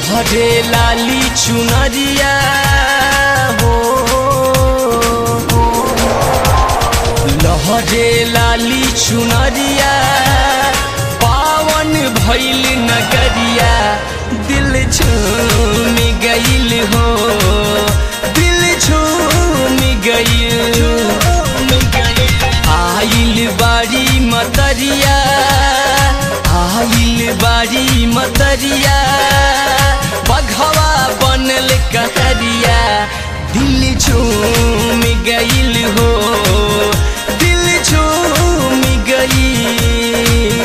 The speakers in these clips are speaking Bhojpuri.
लहरे लाली चुनरिया हो लहरे लाली चुनरिया पावन भैल नगरिया दिल झूम गईल हो दिल झूम गईल आइल बारी मतरिया आइल बारी मतरिया बघवा बनल कहरिया दिल झूम गईल हो दिल झूम गईल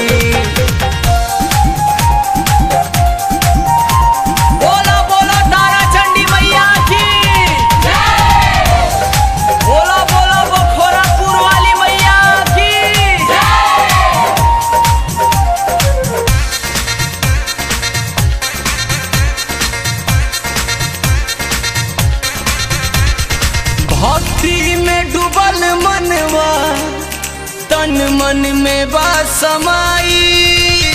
बोला बोला तारा चंडी मैया की बोला बोला बखोरापुर वाली मैया की भक्ति में डूबल मनवा तन मन में बा समाई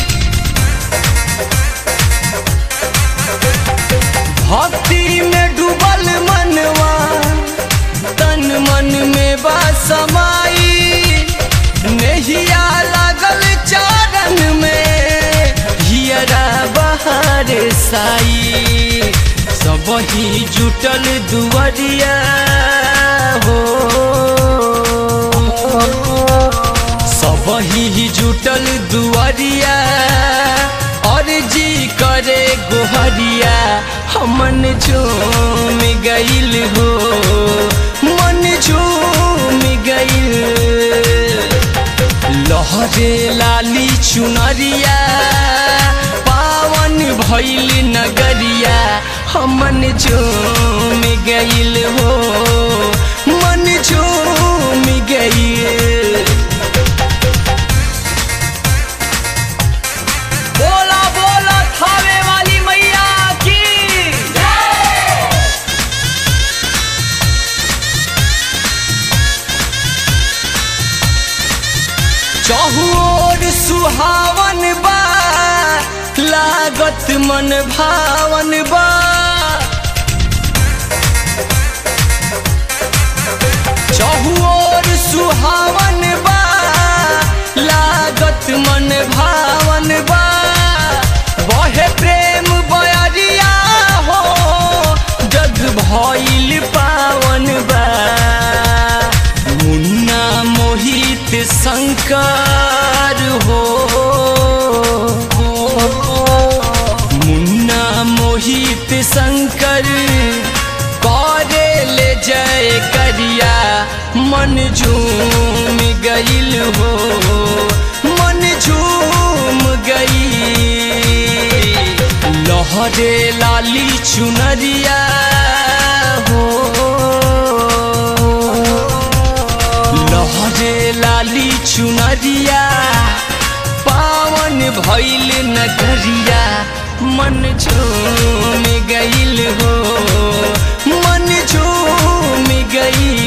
भक्ति में डूबल मनवा तन मन में बा समाई नहिया लागल चारन में हियरा बहार साई सब ही जुटल दुआरिया हो सब ही जुटल दुआरिया और जी करे गोहरिया हमन झूम गईल हो मन झूम गईल लहरे लाली चुनरिया पावन भैल नगरिया हमन झूम गईल हो मन झूम गईल बोला बोला थावे वाली मैया की चहुओर सुहावन बा लागत मन भावन बा चहुओर सुहावन बा लागत मन भावन बा बहे प्रेम बयरिया हो जग भइल पावन बा मुन्ना मोहित शंकर हो मुन्ना मोहित शंकर करे ले जय करिया मन झूम गईल हो मन झूम गई लहरे लाली चुनरिया हो लहरे लाली चुनरिया पावन भैल नगरिया मन झूम गईल हो मन झूम गई